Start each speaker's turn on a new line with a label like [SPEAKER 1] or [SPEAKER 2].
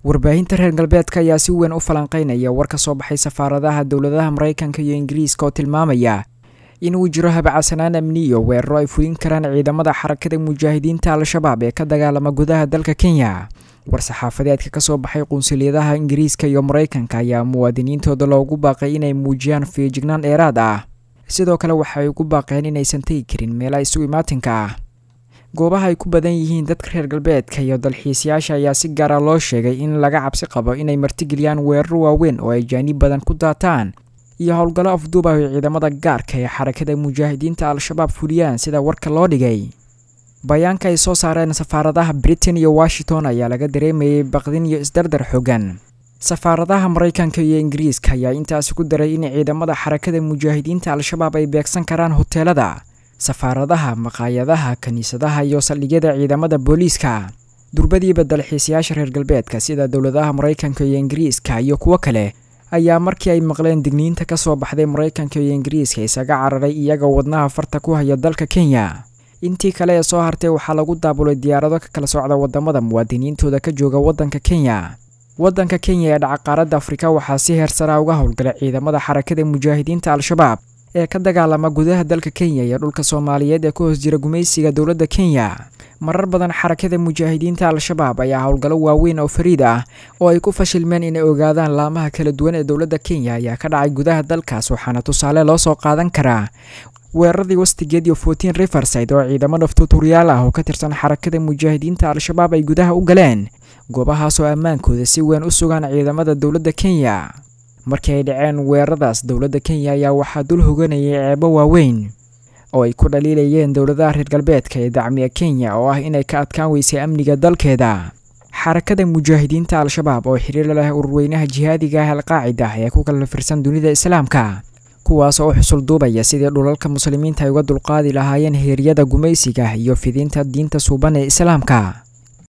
[SPEAKER 1] warbaahinta reer galbeedka ayaa si weyn u falanqeynaya war ka soo baxay safaaradaha dowladaha maraykanka iyo ingiriiska oo tilmaamaya inuu jiro habacsanaan amniyo weeraro ay fulin karaan ciidamada xarakada mujaahidiinta al-shabaab ee ka dagaalama gudaha dalka kenya war-saxaafadeedka ka soo baxay qunsuliyadaha ingiriiska iyo maraykanka ayaa muwaadiniintooda loogu baaqay inay muujiyaan feejignaan dheeraad ah sidoo kale waxay ugu baaqeen inaysan tegi karin meelaha isu imaatinka ah goobaha ay ku badan yihiin dadka reer galbeedka iyo dalxiisayaasha ayaa si gaara loo sheegay in laga cabsi qabo inay martigeliyaan weeraro waaweyn oo ay jaaniib badan ku daataan iyo howlgallo afduub ah oo ciidamada gaarka ee xarakada mujaahidiinta al-shabaab fuliyaan sida warka loo dhigay bayaanka ay soo saareen safaaradaha britain iyo washington ayaa laga dareemayay baqdin iyo isdardar xogan safaaradaha maraykanka iyo ingiriiska ayaa intaasi ku daray in ciidamada xarakada mujaahidiinta al-shabaab ay beegsan karaan hoteelada safaaradaha maqaayadaha kiniisadaha iyo saldhigyada ciidamada booliiska durbadiiba dalxiisayaasha reer galbeedka sida dowladaha maraykanka iyo ingiriiska iyo kuwo kale ayaa markii ay maqleen digniinta ka soo baxday maraykanka iyo ingiriiska isaga cararay iyaga wadnaha farta ku haya dalka kenya intii kale ee soo hartay waxaa lagu daabulay diyaarado ka kala socda wadamada muwaadiniintooda ka jooga waddanka kenya waddanka kenya ee dhacaqaaradda afrika waxaa si heersaraa uga howlgalay ciidamada xarakada mujaahidiinta al-shabaab ee ka dagaalama gudaha dalka kenya iyo dhulka soomaaliyeed ee ku hoos jira gumaysiga dowladda kenya marar badan xarakada mujaahidiinta al-shabaab ayaa howlgallo waaweyn oo fariid ah oo ay ku fashilmeen inay ogaadaan laamaha kala duwan ee dowladda kenya ayaa ka dhacay gudaha dalkaas waxaana tusaale loo soo qaadan karaa weeraradii wastigeed iyo fortin riverside oo ciidamo naftuuturyaal ah oo ka tirsan xarakada mujaahidiinta al-shabaab ay gudaha u galeen goobahaas oo ammaankooda si weyn u sugaan ciidamada dowladda kenya markii ay dhaceen weeraradaas dowladda kenya ayaa waxaa dul hoganayay ceebo waaweyn oo ay ku dhaliilayeen dowladaha reer galbeedka ee dacmiya kenya oo ah inay ka adkaan weysay amniga dalkeeda xarakada mujaahidiinta al-shabaab oo xiriir leh ururweynaha jihaadiga ah alqaacida ee ku kala firsan dunida islaamka kuwaas oo u xusul duubaya sidii dhulalka muslimiinta ay uga dulqaadi lahaayeen heeryada gumaysiga iyo fidinta diinta suuban ee islaamka